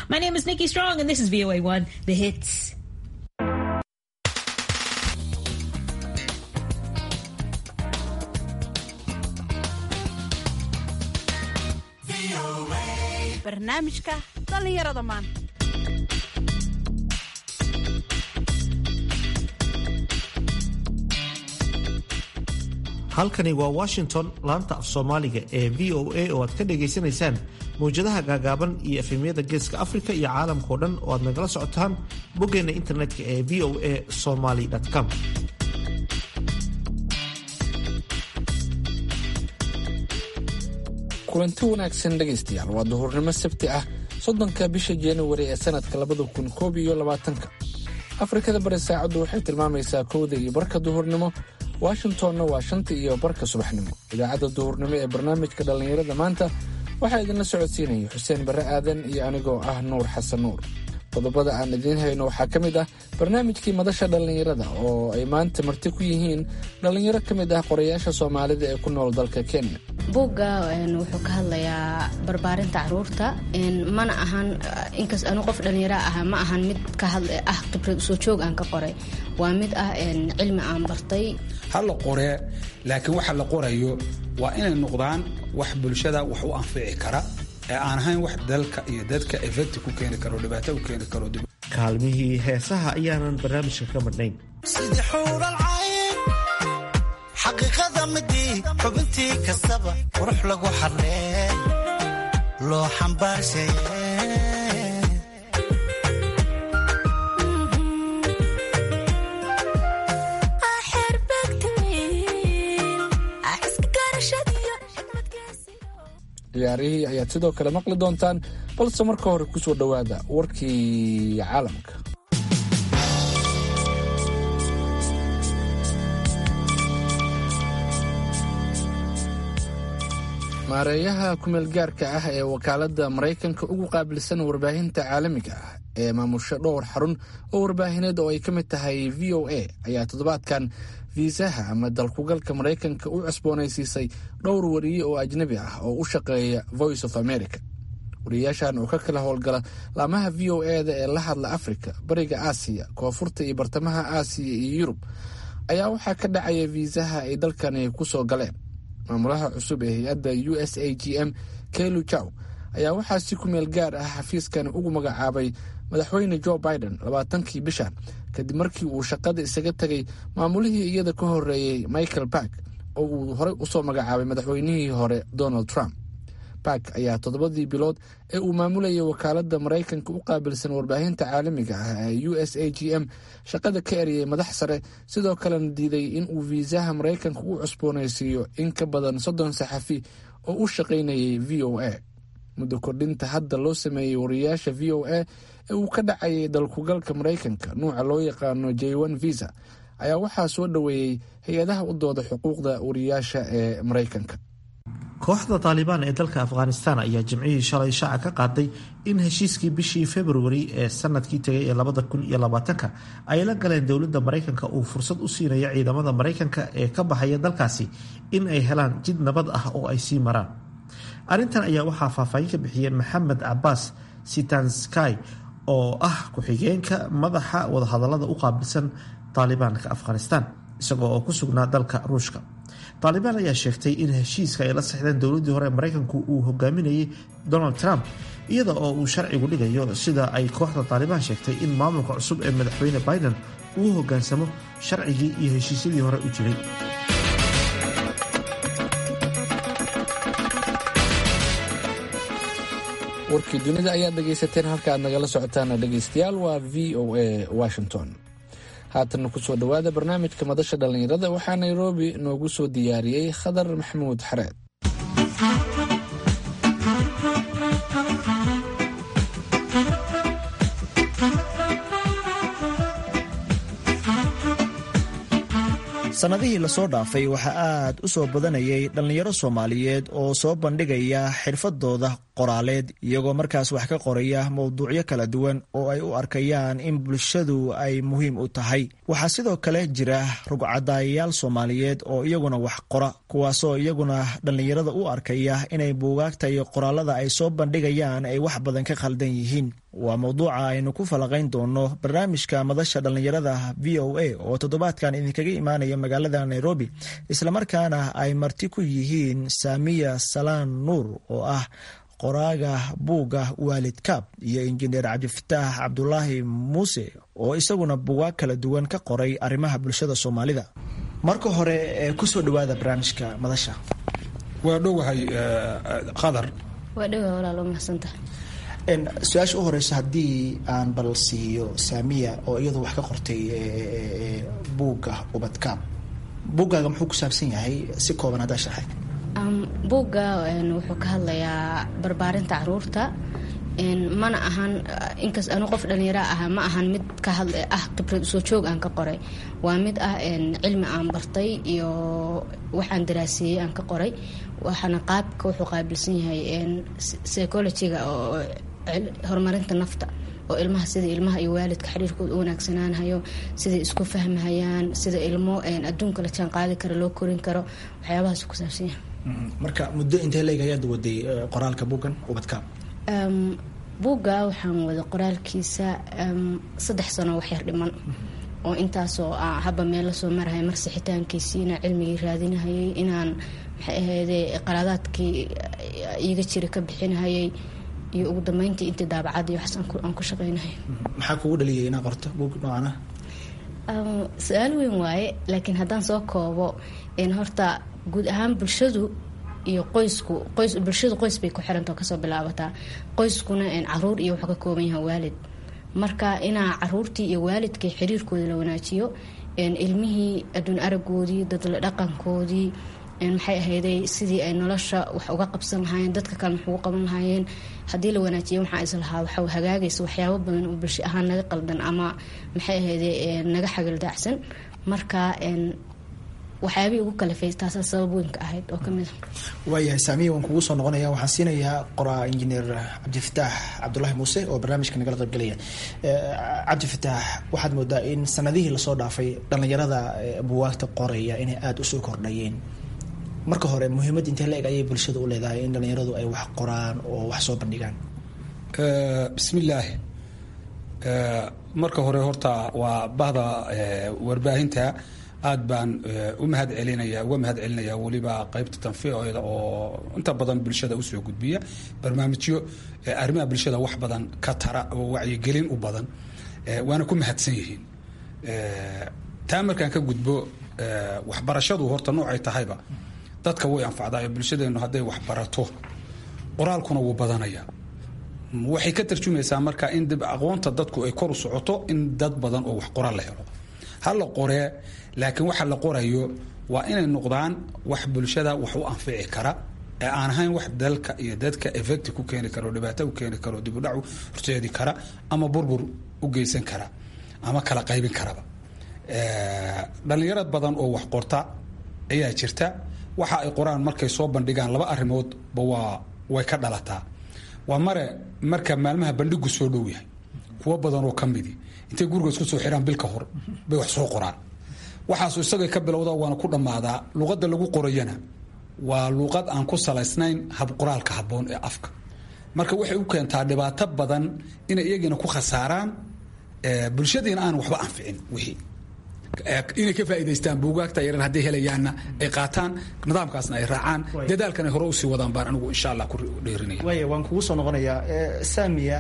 My name is Nikki Strong, and this is VOA1, The Hits. barnaamijka dhallinyarada maanta halkani waa washington laanta af soomaaliga ee v o a oo aad ka dhagaysanaysaan mawjadaha gaagaaban iyo efemyada geeska afrika iyo caalamkao dhan oo aad nagala socotaan boggeenna internetka ee v o a somaly com kulanti wanaagsan dhegaystayaal waa duhurnimo sabti ah soddonka bisha januari ee sanadka labada kun koob iyo labaatanka afrikada bari saacaddu waxay tilmaamaysaa kowda iyo barka duhurnimo washingtonna waa shanta iyo barka subaxnimo idaacadda duhurnimo ee barnaamijka dhallinyarada maanta waxaa idinla socodsiinaya xuseen barre aadan iyo anigoo ah nuur xasan nuur qodobada aan idiin hayno waxaa ka mid ah barnaamijkii madasha dhallinyarada oo ay maanta marti ku yihiin dhallinyaro ka mid ah qorayaasha soomaalida ee ku nool dalka kenya buugga wuxuu ka hadlayaa barbaarinta caruurta mana ahan inkas anu qof dhallinyaro ah ma ahan mid ka hadla ah khibrad soo joog aan ka qoray waa mid ah cilmi aan bartay ha la qoree laakiin waxa la qorayo waa inay noqdaan wax bulshada wax u anfici kara ee aan ahayn wax dalka iyo dadka efecti ku keeni karo dhibaato u keeni karo kaalmihii heesaha ayaanan barnaamijka ka madhnayn sidii xuuralcayn xaqiiqada midii xubintii kastaba qurux lagu xarlee loo xambaarshaye ciyaarihii ayaad sidoo kale maqli doontaan balse marka hore ku soo dhowaada warkii caalamka maareeyaha kumeelgaarka ah ee wakaaladda maraykanka ugu qaabilsan warbaahinta caalamiga ah ee maamusho dhowr xarun oo warbaahineed oo ay ka mid tahay v o a ayaa toddobaadkan fiisaha ama dalkugalka maraykanka u cusboonaysiisay dhowr wariye oo ajnabi ah oo u shaqeeya voice of america wariyayaashan oo ka kala howlgala laamaha v o e da ee la hadla africa bariga aasiya koonfurta iyo bartamaha aasiya iyo yurub ayaa waxaa ka dhacaya fiisaha ay dalkani ku soo galeen maamulaha cusub ee hay-adda u s a g m kelu jow ayaa waxaa si ku meel gaar ah xafiiskan ugu magacaabay madaxweyne joe biden labaatankii bishan kadib markii uu shaqada isaga tegay maamulihii iyada ka horeeyey michael bark oo uu horey usoo magacaabay madaxweynihii hore donald trump bark ayaa toddobadii bilood ee uu maamulayay wakaaladda maraykanka u qaabilsan warbaahinta caalamiga ah ee u s a g m shaqada ka eriyey madax sare sidoo kalena diiday in uu fiisaha maraykanka u cusboonaysiiyo in ka badan soddon saxafi oo u shaqaynayay v o a muddo kordhinta hadda loo sameeyey wariyayaasha v o a ee uu ka dhacayay dalkugalka maraykanka nuuca loo yaqaano j n visa ayaa waxaa soo dhoweeyey hay-adaha u dooda xuquuqda wariyayaasha ee maraykanka kooxda taalibaan ee dalka afghanistan ayaa jimcihii shalay shaaca ka qaaday in heshiiskii bishii februari ee sanadkii tegay ee labada kun iyo labaatanka ay la galeen dowladda maraykanka uu fursad u siinayo ciidamada maraykanka ee ka baxaya dalkaasi in ay helaan jid nabad ah oo ay sii maraan arrintan ayaa waxaa faahfaahin ka bixiyeen maxamed cabaas sitansky oo ah ku-xigeenka madaxa wadahadalada u qaabilsan taalibaanka afghanistan isagoo oo ku sugnaa dalka ruushka taalibaan ayaa sheegtay in heshiiska ay la sexdeen dowladdii hore ee maraykanku uu hogaaminayay donald trump iyada oo uu sharcigu dhigayo sida ay kooxda taalibaan sheegtay in maamulka cusub ee madaxweyne biden uu hogaansamo sharcigii iyo heshiisyadii hore u jiray warkii dunida ayaad dhegaysateen halka aad nagala socotaana dhegaystayaal waa v o a washington haatanna kusoo dhowaada barnaamijka madasha dhallinyarada waxaa nairobi noogu soo diyaariyey khadar maxamuud xareed sannadihii lasoo dhaafay waxaa aad u soo badanayay dhallinyaro soomaaliyeed oo soo bandhigaya xirfadooda qoraaleed iyagoo markaas wax ka qoraya mowduucyo kala duwan oo ay u arkayaan in bulshadu ay muhiim u tahay waxaa sidoo kale jira rugcadaayayaal soomaaliyeed oo iyaguna wax qora kuwaasoo iyaguna dhallinyarada u arkaya inay buugaagta iyo qoraalada ay soo bandhigayaan ay wax badan ka khaldan yihiin waa mowduuca aynu ku falaqayn doono barnaamijka madasha dhallinyarada v o a oo toddobaadkan idinkaga imaanaya magaalada nairobi islamarkaana ay marti ku yihiin saamiya salaan nuur oo ah qoraaga buugga waalid kaab iyo injineer cabdifataax cabdulaahi muuse oo isaguna buugaag kala duwan ka qoray arrimaha bulshada soomaalida marka hore kusoo dhawaada barnaamijka madasha waa dhowahay qadar waa dhowa walaal waa mahadsantaha su-aasha u horeysa haddii aan bal siiyo saamiya oo iyadu wax ka qortay buugga ubadkaab buuggaaga muxuu ku saabsan yahay si kooban haddaa sharxay buugga wuxuu ka hadlayaa barbaarinta caruurta mana ahan inkas anu qof dhalinyaro ah ma ahan mid ka had ah khibrad usoo joog aan ka qoray waa mid ah cilmi aan bartay iyo waxaan daraaseeyey aan ka qoray waxaana qaabka wuxuu qaabilsan yahay psychologyga oo horumarinta nafta oo ilmaha sida ilmaha iyo waalidka xiriirkooda u wanaagsanaanhayo siday isku fahmahayaan sida ilmo adduunka la jaan qaadi karo loo korin karo waxyaabahaas ku saabsan yahay marka muddo intee leeg ayaad waday qoraalka buuggan ubadkaab buugga waxaan wada qoraalkiisa saddex sano waxyar dhiman oo intaasoo haba meel lasoo marahaya mar sixitaankiisii inaan cilmigii raadinahayay inaan maxay ahayde qaraadaadkii iiga jira ka bixinahayay iyo ugu dambeyntii intii daabacad iyo waxaas aan ku shaqeynahay maxaa kugu dhaliyay inaad qorto buug noocan ah su-aal weyn waaye laakiin haddaan soo koobo horta guud ahaan bulshadu iyo qoysku qoys bulshadu qoys bay ku xiranta oo kasoo bilaabataa qoyskuna caruur iyo wuxuu ka kooban yahay waalid marka inaa caruurtii iyo waalidkii xiriirkooda la wanaajiyo ilmihii adduun aragoodii dadla dhaqankoodii maxay ahayday sidii ay nolosha wax uga qabsan lahaayeen dadka kale maxugu qaban lahaayeen haddii la wanaajiya waxaa islahaa waxa hagaagaysa waxyaabo badan oo bulsho ahaan naga qaldan ama maxay ahayday naga xagaldaacsan marka waxyaabihii ugu kalifay taasaa sabab weynka ahayd oo kamid a waayahay saamiya waan kugu soo noqonaya waxaan siinayaa qoraa injineer cabdifataax cabdulaahi muuse oo barnaamijka nagala qaybgelaya cabdifataax waxaad moodaa in sanadihii lasoo dhaafay dhallinyarada buwaagta qoraya inay aada usoo kordhayeen marka hore muhiimad intee la eg ayay bulshada u leedahay in dhallinyaradu ay wax qoraan oo wax soo bandhigaan bismillaahi marka hore horta waa bahda warbaahinta aad baan u mahad celinaya uga mahad celinaya weliba qaybta tanfiiceeda oo inta badan bulshada usoo gudbiya barnaamijyo arrimaha bulshada wax badan ka tara oo wacyigelin u badan waana ku mahadsan yihiin taa markaan ka gudbo waxbarashadu horta noocay tahayba dadka way anfacdaa ee bulshadeennu hadday wax barato qoraalkuna wuu badanaya waxay ka tarjumaysaa marka in dib aqoonta dadku ay kor u socoto in dad badan oo wax qoraal la helo ha la qoree laakiin waxa la qorayo waa inay noqdaan wax bulshada wax u anfici kara ee aan ahayn wax dalka iyo dadka effecti ku keeni kara oo dhibaato u keeni kara oo dibudhac horseedi kara ama burbur u geysan kara ama kala qaybin karaba dhalinyarad badan oo wax qorta ayaa jirta waxa ay qoraan markay soo bandhigaan laba arrimoodba waa way ka dhalataa waa mare marka maalmaha bandhigu soo dhow yahay kuwo badan oo ka midi intay guriga isku soo xiraan bil ka hor bay wax soo qoraan waxaasu isagay ka bilowda waana ku dhammaadaa luqadda lagu qorayana waa luuqad aan ku salaysnayn habqoraalka habboon ee afka marka waxay u keentaa dhibaato badan inay iyagina ku khasaaraan bulshadiina aan waxba anficin wixii inay ka faa'idaystaan buugaagta yaran hadday helayaanna ay qaataan nidaamkaasna ay raacaan dadaalkan ay hore usii wadaan baan anigu insha allah ku dheerinaya waaya waan kugu soo noqonayaa saamiya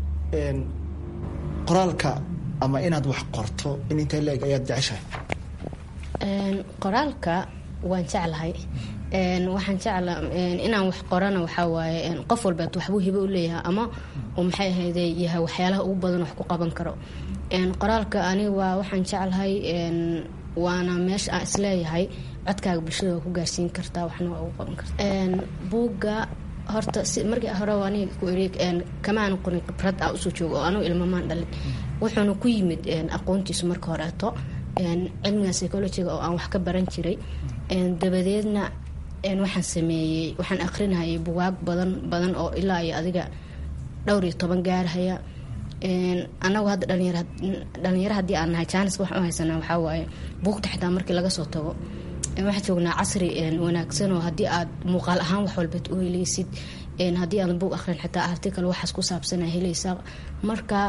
qoraalka ama inaad wax qorto in intee la-eg ayaad jeceshahay qoraalka waan jeclahay waxaan jecla inaan wax qorana waxaa waaye qof walbeed waxbuu hibo u leeyahay ama uu maxay ahayde yahay waxyaalaha ugu badan wax ku qaban karo qoraalka aniga waa waxaan jeclahay waana meesha aan isleeyahay codkaaga bulshada waa ku gaarsiin kartaa waxna waa ugu qaban kartaa buugga horta si markii hore aniga ku eri kamaan qorin khibrad ah usoo joogo oo anugu ilmamaan dhalin wuxuuna ku yimid aqoontiisu marka horeeto cilmiga psychologiga oo aan wax ka baran jiray dabadeedna waxaan sameeyey waxaan akrinayay bugaag badan badan oo ilaa iyo adiga dhowr iyo toban gaarhaya anagu hadda dhalinyaro haddii aan nahay jaaniska waxaan u haysanaa waxaa waaye buugta xitaa markii laga soo tago waxaan joognaa casri wanaagsan oo haddii aad muuqaal ahaan wax walba u heleysid haddii aadan buug akrin xitaa article waxaas ku saabsana helaysaa marka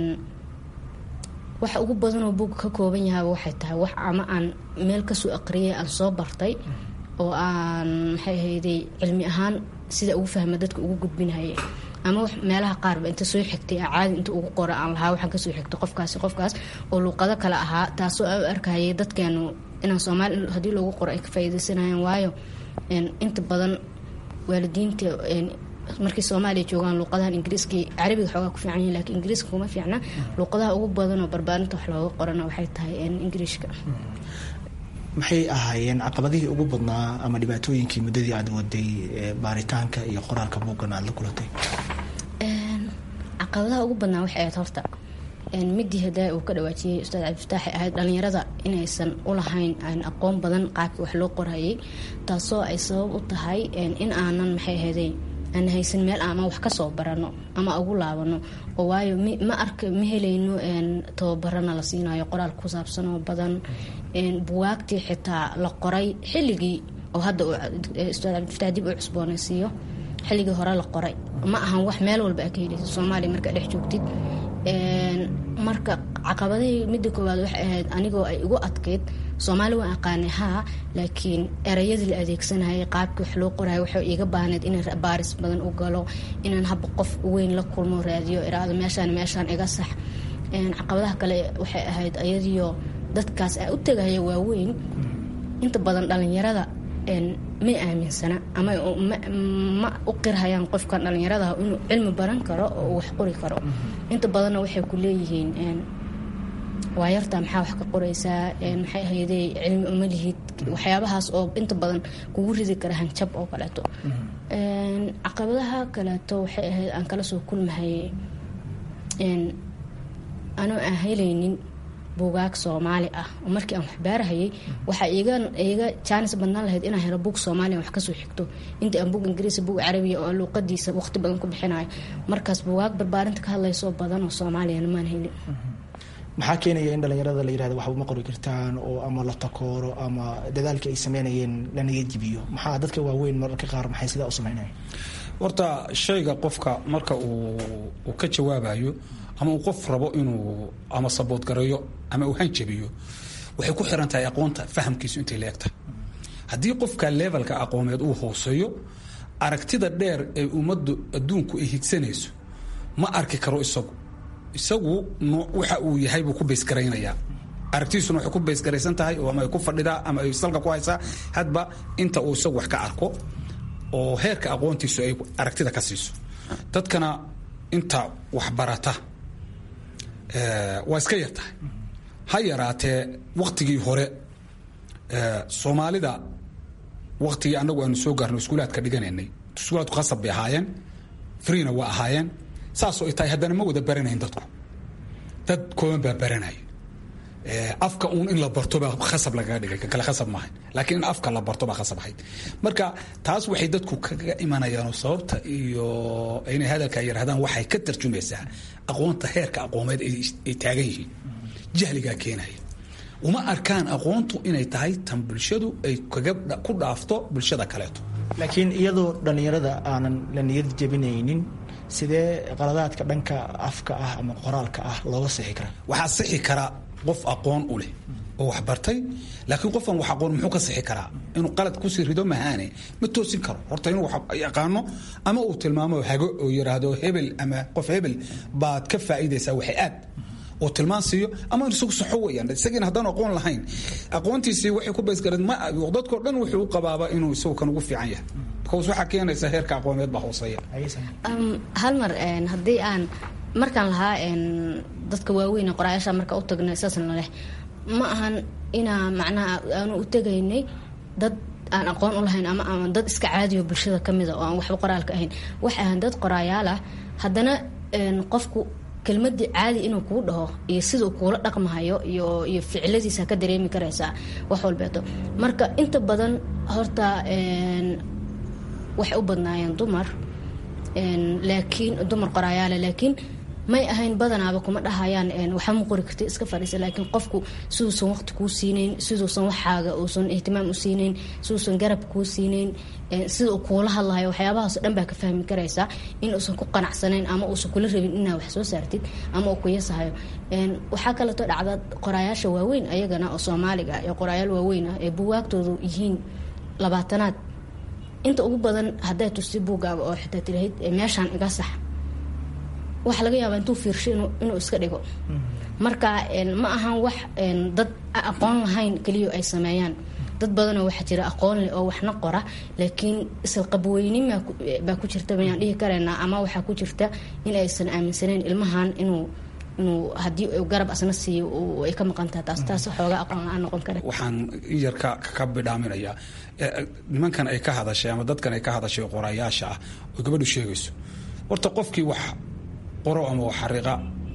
waxa ugu badanoo buug ka kooban yahaaba waxay tahay wax ama aan meel kasoo aqriyay aan soo bartay oo aan maxay ahayday cilmi ahaan sida ugu fahma dadka ugu gudbinhaya ama meelaha qaarba inta soo xigtay caadi inta ugu qora aan lahaa waxaan kasoo xigtay qofkaasi qofkaas oo luuqado kale ahaa taasoo aan u arkayay dadkeenu inaan soomaali haddii loogu qoro ay ka faa'iidaysanayaan waayo inta badan waalidiinta markii soomaaliya joogaan luuqadahan ingiriiskii carabiga xoogaa ku fiican yihin lakiin ingiriiska kuma fiicna luuqadaha ugu badan oo barbaarinta wax looga qorana waxay tahay ingiriishka maxay ahaayeen caqabadihii ugu badnaa ama dhibaatooyinkii muddadii aad waday baaritaanka iyo qoraalka buuggan aad la kulantay caqabadaha ugu badnaa waxay ahayd horta midii hadaa uu ka dhawaajiyey ustaad cabdifataaxay ahayd dhalinyarada inaysan ulahayn aan aqoon badan qaabkii wax loo qorayay taasoo ay sabab u tahay in aanan maxay ahaydey aan haysan meel ama wax kasoo barano ama ugu laabano oo waayo ma arka ma helayno tababarana la siinayo qoraal ku saabsan oo badan buwaagtii xitaa la qoray xilligii oo hadda ustaad cabdifataax dib u cusboonaysiiyo xilligii hore la qoray ma ahan wax meel walba aa ka helaysa soomaaliya markaa dhex joogtid marka caqabadihii midda koowaad waxay ahayd anigoo ay igu adkeyd soomaali waan aqaanay haa laakiin erayadii la adeegsanayay qaabkii wax loo qorayo waxay iga baahneyd inaan baaris badan u galo inaan haba qof weyn la kulmo raadiyo iraado meeshaan meeshaan iga sax caqabadaha kale waxay ahayd ayadiyo dadkaas aa u tegaya waaweyn inta badan dhalinyarada may aaminsana ama ma u qirhayaan qofkan dhalinyarada inuu cilmi baran karo oo wax qori karo inta badanna waxay ku leeyihiin waa yartaa maxaa wax ka qoraysaa maxay ahayday cilmi uma lihid waxyaabahaas oo inta badan kugu ridi kara hanjab oo kaleeto caqabadaha kaleeto waxay ahayd aan kala soo kulmahayay anoo aan helaynin buugaag soomaali ah oo markii aan waxbaarahayay waxaa iga jaanis badnaan lahayd inaan helo buug soomaaliya wax kasoo xigto intii aan buug ingiriis buug carabiya oo luuqadiisa waqti badan ku bixinayo markaas buugaag barbaarinta ka hadlaysoo badan oo soomaaliyana maan helin maxaa keenaya in dhalinyarada la yirahdo waxba ma qori kartaan oo ama la takooro ama dadaalka ay sameynayeen lanaga jibiyo maxaa dadka waaweyn mararka qaar maxay sidaa u sameynaya horta shayga qofka marka uu ka jawaabayo ama uu qof rabo inuu ama saboodgareeyo ama uu hanjabiyo waxay ku xiran tahay aqoonta fahamkiisu intay leegtahay haddii qofka levelka aqoomeed uu hooseeyo aragtida dheer ee ummaddu adduunku ay higsanayso ma arki karo isagu isagu waxa uu yahay buu ku baysgaraynayaa aragtiisuna waxay ku baysgaraysan tahay oo ama ay ku fadhidaa ama ay salka ku haysaa hadba inta uu isagu wax ka arko oo heerka aqoontiisu ay aragtida ka siiso dadkana inta waxbarata waa iska yar tahay ha yaraatee waktigii hore soomaalida waktigii anagu aanu soo gaarno iskuulaadka dhiganaynay iskuulaadku khasab bay ahaayeen freena waa ahaayeen saasoo ay tahay haddana ma wada baranayn dadku dad kooban baa baranaya afka uun in la barto baa khasab lagaga dhigay kan kale khasab maahayn laakiin in afka la barto baa khasab ahayd marka taas waxay dadku kaga imanayaan oo sababta iyo inay hadalka yidhahdaan waxay ka tarjumaysaa aqoonta heerka aqoomeed ay taagan yihiin jahligaa keenaya uma arkaan aqoontu inay tahay tan bulshadu ay kaga ku dhaafto bulshada kaleeto laakiin iyadoo dhallinyarada aanan la niyad jebinaynin sidee qaladaadka dhanka afka ah ama qoraalka ah looga sixi karaa waxaa sixi karaa qof aqoon u leh oo wax bartay laakiin qofkan wax aqoon muxuu ka sixi karaa inuu qalad kusii rido mahaane ma toosin karo horta inuu yaqaano ama uu tilmaamo hago oo yiraahdo hebel ama qof hebel baad ka faa'iidaysaa waxay aad oo tilmaan siiyo ama isagu saxo weyaan isagiina haddaan aqoon lahayn aqoontiisii waxay ku baysgareed ma dadkoo dhan wuxuu u qabaaba inuu isagu kan ugu fiican yahay because waxaa keenaysa heerka aqoomeed baa hooseeya hal mar haddii aan markaan lahaa dadka waaweyn qoraayaasha marka u tagnay saasna leh ma ahan inaa macnaha aanu u tegaynay dad aan aqoon u lahayn ama ama dad iska caadiyo bulshada ka mida oo aan waxba qoraalka ahayn waxay ahaan dad qoraayaal ah haddana qofku kelmadii caadi inuu kuu dhaho iyo siduu kuula dhaqmahayo iyo iyo ficiladiisa ka dareemi karaysaa wax walbeeto marka inta badan horta waxay u badnaayeen dumar laakiin dumar qoraayaale laakiin may ahayn badanaaba kuma dhahayaan waxba ma qori karti iska fadhiisa laakiin qofku siduusan waqti kuu siinayn siduusan waxaaga uusan ihtimaam u siinayn siduusan garab kuu siinayn sida uu kuula hadlahayo waxyaabahaasoo dhan baa ka fahmi karaysaa in uusan ku qanacsanayn ama uusan kula rabin inaa wax soo saartid ama uu kuyasahayo waxaa kaleeto dhacda qoraayaasha waaweyn ayagana oo soomaaliga ee qoraayaal waaweyn ah ee buwaagtoodu yihiin labaatanaad inta ugu badan hadday tusti buugaaga oo xitaa tirahayd meeshaan iga sax waxa laga yaabaa intuu fiirsho inuu iska dhigo marka ma ahan wax dad aqoon lahayn keliya ay sameeyaan dad badanoo waxaa jira aqoon leh oo waxna qora laakiin isalqabweynin baa ku jirta bayaan dhihi karaynaa ama waxaa ku jirta in aysan aaminsanayn ilmahan inuu inuu haddii garab asna siiyo ay ka maqan tahay taas taas xoogaa aqoon la-aan noqon kara waxaan in yar ka ka bidhaaminayaa nimankan ay ka hadashay ama dadkan ay ka hadashay qoraayaasha ah oo gabadhu sheegayso horta qofkii wax qoro ama wax xariiqa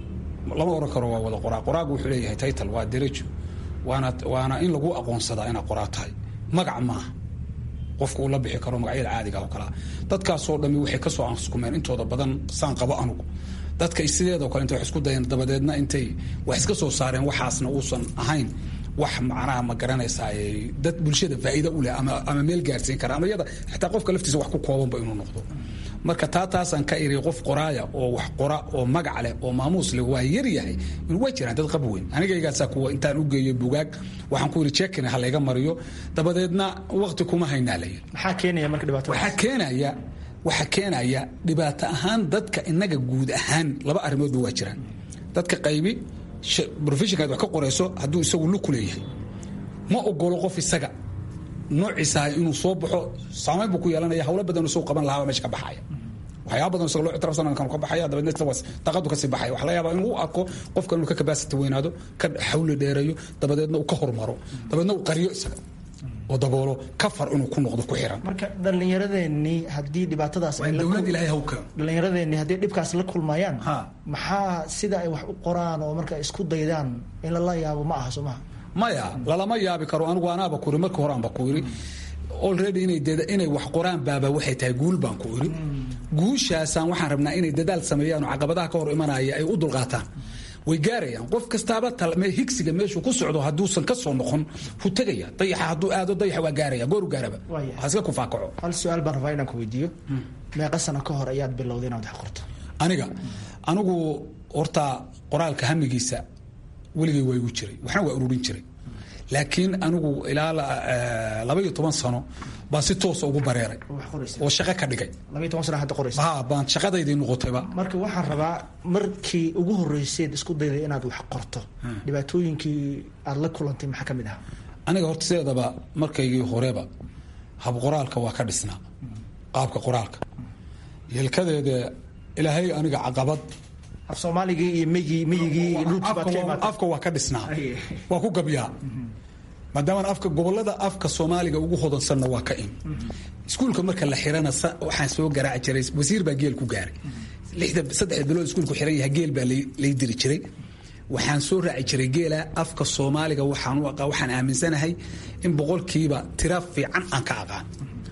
lama oran karo waa wada qoraa qoraagu wuxuu leeyahay title waa derajo waana waana in lagu aqoonsadaa inaad qoraa tahay magac maaha qofka uu la bixi karo magacyada caadiga oo kalea dadkaasoo dhami waxay kasoo anskumeen intooda badan saan qabo anugu dadka sideedoo kale intay wax isku dayeen dabadeedna intay wax iska soo saareen waxaasna uusan ahayn wax macnaha ma garanaysaa dad bulshada faa'iida u leh ama ama meel gaarsiin kara ama iyada xataa qofka laftiisa wax ku koobanba inuu noqdo marka taa taasaan ka iri qof qoraaya oo wax qora oo magac leh oo maamuus leh waa yar yahay waa jiraan dad qab weyn anigaygaasaa kuwa intaan u geeyo bugaag waxaan ku yiri jekin ha layga mariyo dabadeedna waqti kuma haynaa la yiri maxaa keenaya marka dhibaatada waxaa keenaya waxaa keenaya dhibaato ahaan dadka inaga guud ahaan laba arrimoodba waa jiraan dadka qaybi professionkaad wax ka qorayso hadduu isagu lug ku leeyahay ma ogolo qof isaga noociisaha inuu soo baxo saamayn buu ku yeelanaya hawlo badan isagu qaban lahaa meesha ka baxaya waxyaaba badan isagoo loo ictiraafsan kan ka baxaya dabeedna isla daqadu kasii baxaya waxa laga yaabaa inuu u arko qofkan inuu ka capacity weynaado ka xawli dheereeyo dabadeedna uu ka hormaro dabeedna uu qariyo isaga oo daboolo kafar inuu ku noqdo ku xiran marka dhallinyaradeenii haddii dhibaatadaas dowlad ilaahay haw keeno dhallinyaradeenii haddii dhibkaas la kulmayaan Ha. maxaa sida ay wax u qoraan oo marka isku daydaan in lala yaabo ma aha soo maha maya lalama yaabi karo anigu anaaba ku iri markii hore aanba ku iri already inay dada inay wax qoraan baaba waxay tahay guul baan ku iri guushaasaan waxaan rabnaa inay dadaal sameeyaan oo caqabadaha ka hor imanaya ay u dulqaataan way gaarayaan qof kastaaba tal- me- higsiga meeshuu ku socdo hadduusan ka soo noqon wuu tegaya dayaxa hadduu aado dayaxa waa gaaraya gooru gaaraba Waayahay. ha iska kufaakaco hal su-aal baan rabaa inaan ku weydiiyo meeqa sano ka hor ayaad bilowday inaad wax qorto aniga anigu horta qoraalka hamigiisa weligay waa igu jiray waxna waa ururin jiray laakiin anigu ilaa la- eh, laba iyo toban sano baan si toosa ugu bareeray oo wax qoraysa oo shaqo ka dhigay laba iyo toban sana hadda qoraysa ha baan shaqadaydii noqotayba marka waxaan rabaa markii ugu horreyseed isku dayday inaad wax qorto dhibaatooyinkii aad la kulantay maxaa ka mid ahaa aniga horta sideedaba markaygii horeba hab qoraalka waa ka dhisnaa qaabka qoraalka yelkadeeda ilaahay aniga caqabad af soomaaligii iyo meyigii meyigii iyo dhulkii baad ka afka waa- imaatay afka waa ka dhisnaa Aye. waa ku gabyaa maadaama afka gobolada afka soomaaliga ugu hodansanna waa ka in iskuulka marka la xirana sa- waxaan soo garaaci jiray wasiir baa geel ku gaaray lixda saddexda bilood iskuulku xiran yahay geel baa lay lay diri jiray waxaan soo raaci jiray geela afka soomaaliga waxaan u aqaa waxaan aaminsanahay in boqolkiiba tira fiican aan ka aqaan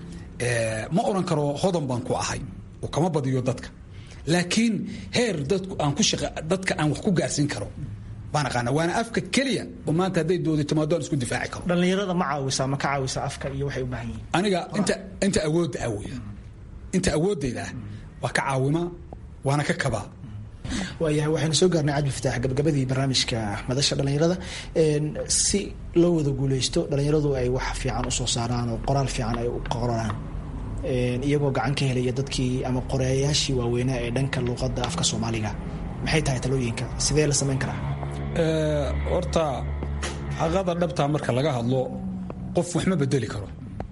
Eh, ma oran karo hodan baan ku ahay oo kama badiyo dadka laakiin heer dadku aan ku shaqa dadka aan wax ku gaarsiin karo baan aqaana waana afka keliya oo maanta hadday doodi timaado aan isku difaaci karo dhallinyarada ma caawisaa ma ka caawisaa afka iyo waxay u baahan yihiin aniga inta inta awoodda ah weya inta awooddayda ah waa ka caawimaa waana ka kabaa waayahay waxaynu soo gaarnay cabdi fataax gabagabadii barnaamijka madasha dhallinyarada Een, si loo wada guuleysto dhallinyaradu ay wax fiican usoo saaraan oo qoraal fiican ay u qoraan Een, iyagoo gacan ka helaya dadkii ama qoreeyaashii waaweynaa ee dhanka luuqadda afka soomaaliga maxay tahay talooyinka sidee la samayn karaa Eh, horta xaqada dhabtaa marka laga hadlo qof wax ma bedeli karo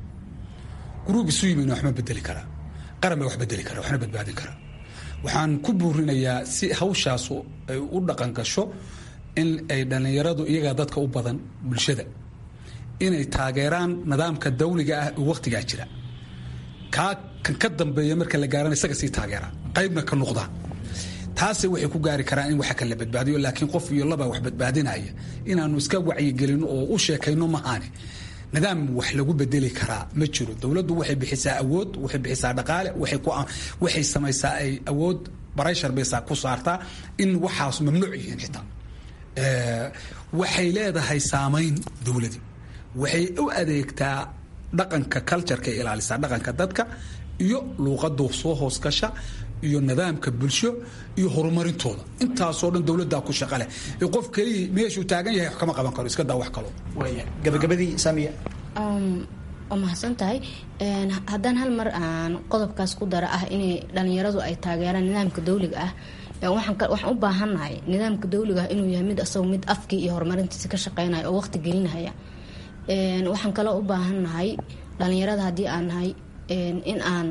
guruub isu yimina wax ma bedeli karaa qaran baa wax bedeli kara waxna badbaadin kara waxaan ku buurinayaa si hawshaasu ay u dhaqan gasho in ay dhallinyaradu iyagaa dadka u badan bulshada inay taageeraan nidaamka dawliga ah oo wakhtigaa jira kaa kan ka dambeeya marka la gaarana isaga sii taageeraan qaybna ka noqdaan taase waxay ku gaari karaan in waxa kala badbaadiyo laakiin qof iyo laba wax badbaadinaya inaanu iska wacyigelino oo u sheekayno mahaane nidaam wax lagu bedeli karaa ma jiro dowladdu waxay bixisaa awood waxay bixisaa dhaqaale waxay samaysaa ay awood barayshar baysaa ku saartaa in waxaas mamnuuc yihiin xitaa waxay leedahay saamayn dowladii waxay u adeegtaa dhaqanka cultureka ilaalisaa dhaqanka dadka iyo luuqadu soo hoos gasha iyo nidaamka bulsho iyo horumarintooda intaasoo dhan dowladdaa ku shaqa leh qof keliya meeshuu taagan yahay wax kama qaban karo iska daa wax kalo gabagabadii samiya waa mahadsan tahay haddaan hal mar aan qodobkaas ku dara ah inay dhalinyaradu ay taageeraan nidaamka dawliga ah waxaan u baahannahay nidaamka dawliga ah inuu yahay mid asago mid afkii iyo horumarintiisa ka shaqeynaya oo waqti gelinaya waxaan kaloo u baahannahay dhalinyarada haddii aan nahay in aan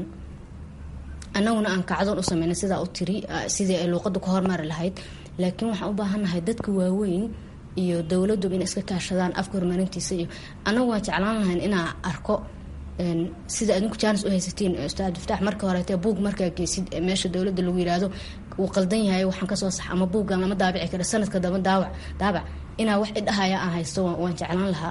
anaguna aan kacdoon u sameyna sidaa u tiri sidii ay luuqadu ka hormari lahayd laakiin waxaan u baahannahay dadka waaweyn iyo dowladuba inay iska kaashadaan afka horumarintiisa iyo anagu waan jeclaan lahayn inaa arko sida adinku jaanis u haysatiin ustaad iftaax marka horeete buug markaa geysid meesha dowladda lagu yiraahdo wuu qaldan yahay waxaan kasoo sax ama buuggan lama daabici karo sanadka daba daawac daabac inaa wax idhahaya aan haysto waan jeclaan lahaa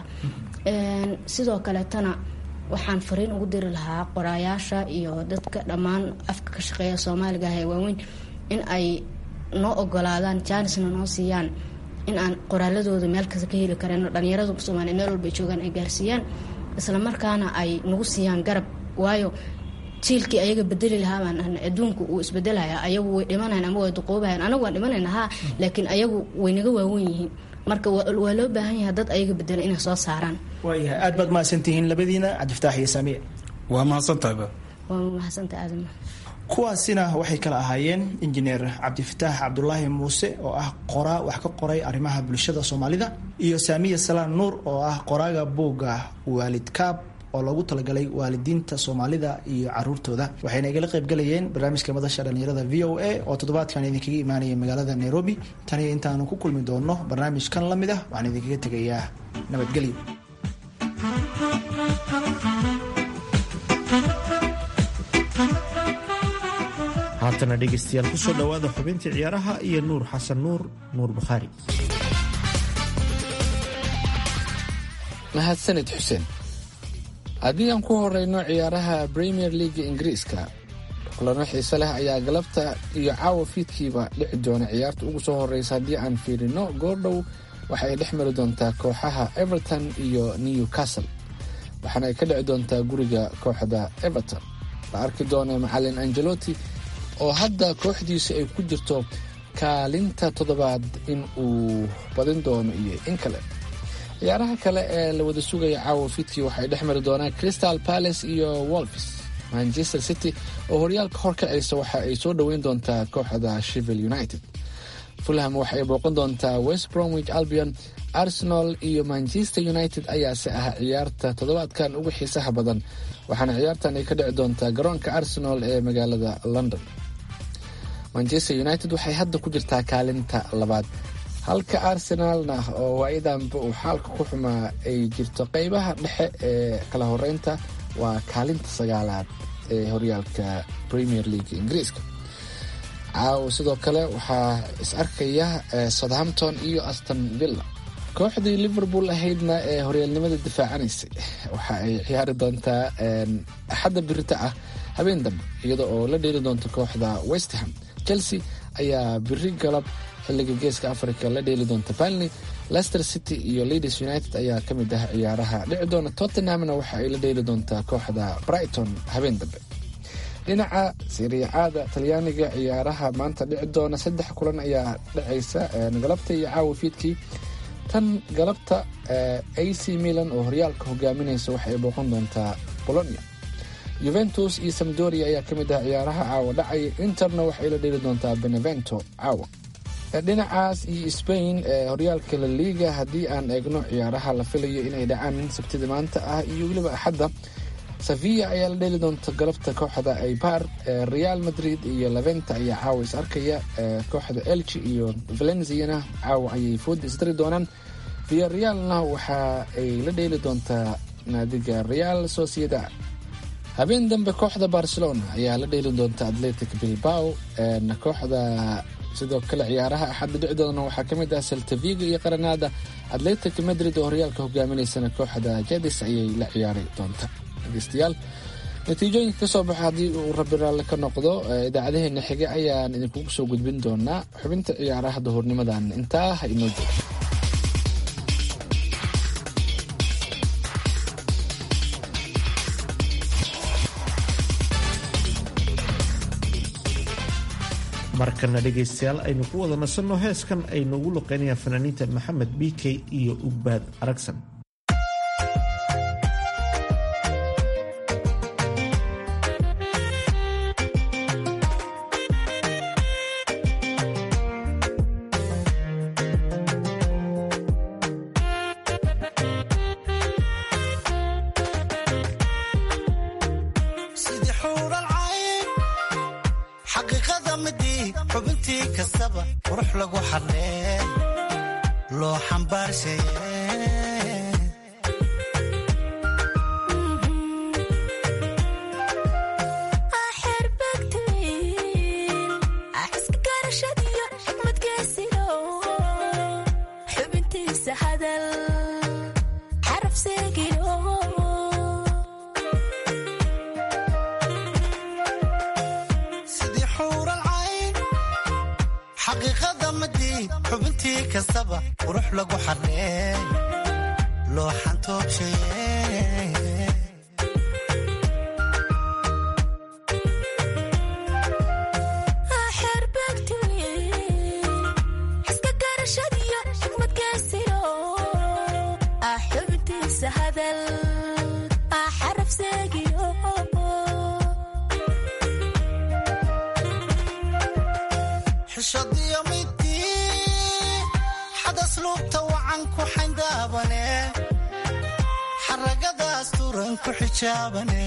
sidoo kaleetana waxaan fariin ugu diri lahaa qoraayaasha iyo dadka dhammaan afka ka shaqeeya soomaaliga ah ee waaweyn in ay noo ogolaadaan jaanisna noo siiyaan in aan qoraaladooda meel kasta ka heli kareen dhalinyaradu soomaaliya meel walba ay joogaan ay gaarsiiyaan isla markaana ay nagu siiyaan garab waayo jiilkii ayaga bedeli lahaa baan ahnay adduunku uu isbedelaya ayagu way dhimanayan ama way duqoobahayan anagu waan dhimanayna haa laakiin ayagu way naga waawen yihiin marka waa loo baahan yahay dad ayaga bedela inay soo saaraan waayahay aad baad mahadsantihiin labadiina cabdifataax iyo saamiye waa mahadsantahay waa mahadsantahay aadama kuwaasina waxay kala ahaayeen injineer cabdifataax cabdulaahi muuse oo ah qoraa wax ka qoray arrimaha bulshada soomaalida iyo saamiya salaan nuur oo ah qoraaga buugga waalid kaab oo loogu talagalay waalidiinta soomaalida iyo caruurtooda waxayna igala qaybgalayeen barnaamijka madasha dhalinyarada v o a oo toddobaadkan idinkaga imaanaya magaalada nairobi taniyo intaanu ku kulmi doonno barnaamijkan la mid ah waxaan idinkaga tegayaa nabadgelyo haatana dhegaystayaal kusoo dhowaada xubintii ciyaaraha iyo nuur xasan nuur nuur bukhaari mahadsanid xuseen haddii aan ku horeyno ciyaaraha premier leaga ingiriiska kulano xiise leh ayaa galabta iyo caawa fiidkiiba dhici doona ciyaarta ugu soo horeysa haddii aan fiirino goordhow waxa ay dhex mari doontaa kooxaha everton iyo newcastle waxaana ay ka dhici doontaa guriga kooxda everton la arki doona macalin angeloti oo hadda kooxdiisa ay ku jirto kaalinta toddobaad in uu badin doono iyo in kale ciyaaraha kale ee la wada sugaya caawa fiidkii waxay dhex mari doonaan crystal palace iyo wolfs manchester city oo horyaalka hor kacaysa waxa ay soo dhoweyn doontaa kooxda shevil united fulham waxa ay booqan doontaa west bromwich albion arsenal iyo manchester united ayaase ah ciyaarta toddobaadkan ugu xiisaha badan waxaana ciyaartan ay ka dhici doontaa garoonka arsenal ee magaalada london manchester united waxay hadda ku jirtaa kaalinta labaad halka arsenalna oo waayadanba uu xaalka ku xumaa ay jirto qeybaha dhexe ee kala horeynta waa kaalinta sagaalaad ee horyaalka premier league ingiriiska caawa sidoo kale waxaa is arkaya southampton iyo aston villa kooxdii liverpool ahaydna ee horyaalnimada difaacanaysay waxa ay ciyaari doontaa axadda birita ah habeen dambe iyada oo la dheeli doonta kooxda westham chelsea ayaa biri galab xilliga geeska africa la dheeli doonta balney leicester city iyo leaders united ayaa ka mid ah ciyaaraha dhici doona tottenhamna waxa ay la dheeli doontaa kooxda brighton habeen dambe dhinaca siriicaada talyaaniga ciyaaraha maanta dhici doona saddex kulan ayaa dhacaysa galabta iyo caawa fiidkii tan galabta ac milan oo horyaalka hogaaminaysa waxay booqan doontaa bolonia juventus iyo samdoria ayaa ka mid ah ciyaaraha caawa dhacaya interna waxay la dheeli doontaa benevento caawa dhinacaas iyo spain ee horyaalka la liiga haddii aan eegno ciyaaraha la filayo inay dhacaan sabtida maanta ah iyo weliba axadda sevilla ayaa la dheeli doonta galabta kooxda aybar real madrid iyo leventa ayaa caawa is arkaya kooxda elchi iyo valenziana caawa ayay fooda isdari doonaan via realna waxa ay la dheeli doontaa naadiga real sociedad habeen dambe kooxda barcelona ayaa la dheeli doonta atletic bilbao kooxda sidoo kale ciyaaraha axadda dhicdoodana waxaa ka mid ah saltaviga iyo qaranaada atletic madrid oo horyaalka hogaaminaysana kooxda jedis ayay la ciyaari doonta dhegeystayaal natiijooyinka kasoo baxa haddii uu rabi raalle ka noqdo idaacadaheena xige ayaan idinkugu soo gudbin doonaa xubinta ciyaaraha duhurnimadan intaa ha inoo joogo markana dhegaystayaal aynu ku wada nasanno heeskan ay noogu luqeynayaan fanaaniinta maxamed b k iyo ugbaad aragsan sidii xuural cayn xaqiiqada midii xubintii kastaba qurux lagu xadhee loo xambaarshaye sidii xuural cayn xaqiiqada midii xubintii kastaba qurux lagu xadhee loo xantoobshaye xishadiyo midii xadas luubta wacan ku xayndaabane xaragadaas turan ku xijaabane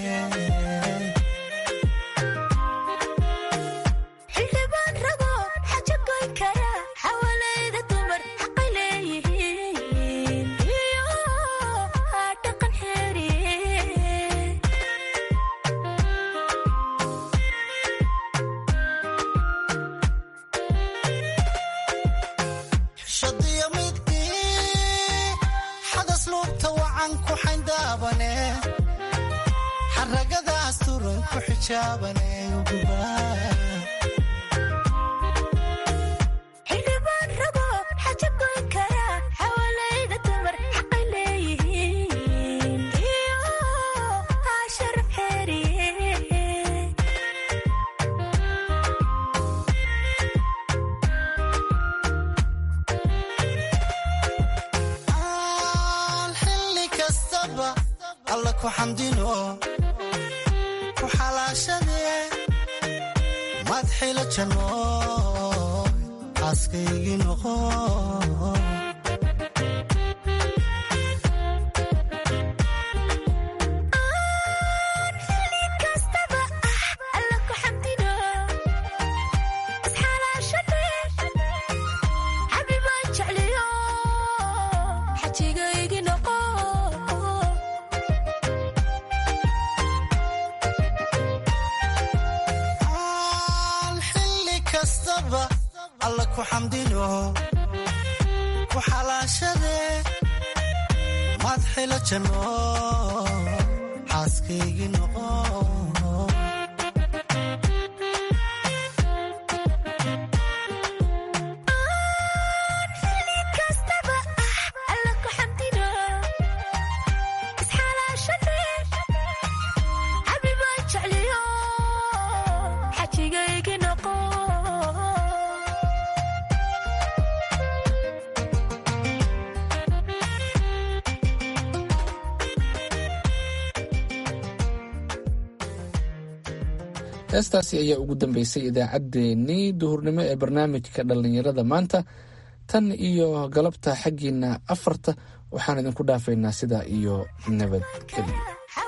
xishadiyo midii xadas luubta wacan ku xayndaabane xaragadaas turan ku xijaabane ugubaa aan xilli kastaba alla ku xamdino ku xalaashadee madxila janno xaaskaygii noqo aan xilli kastaba alla ku xamdino ku xalaashadee madxila janno xaaskaygii noqo heestaasi ayaa ugu dambeysay idaacaddeenii duhurnimo ee barnaamijka dhallinyarada maanta tan iyo galabta xaggiina afarta waxaan idinku dhaafaynaa sidaa iyo nabadgelyo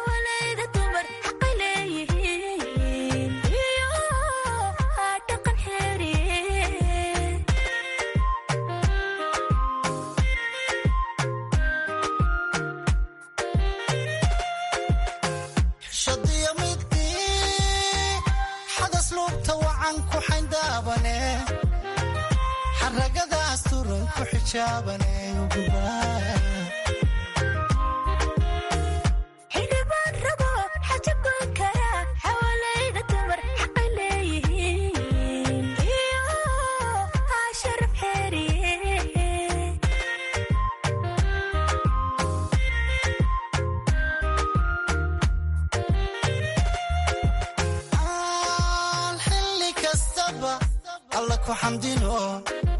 xishadiyo midii xadas luubta wacan ku xayndaabane ragadaas turan ku xijaabane ugubaa xildhibaan rabo xaja goyn kara xawalayda dumar xaqay leeyihiin iyo haa sharaf xeeriye aan xilli kastaba alla ku xamdino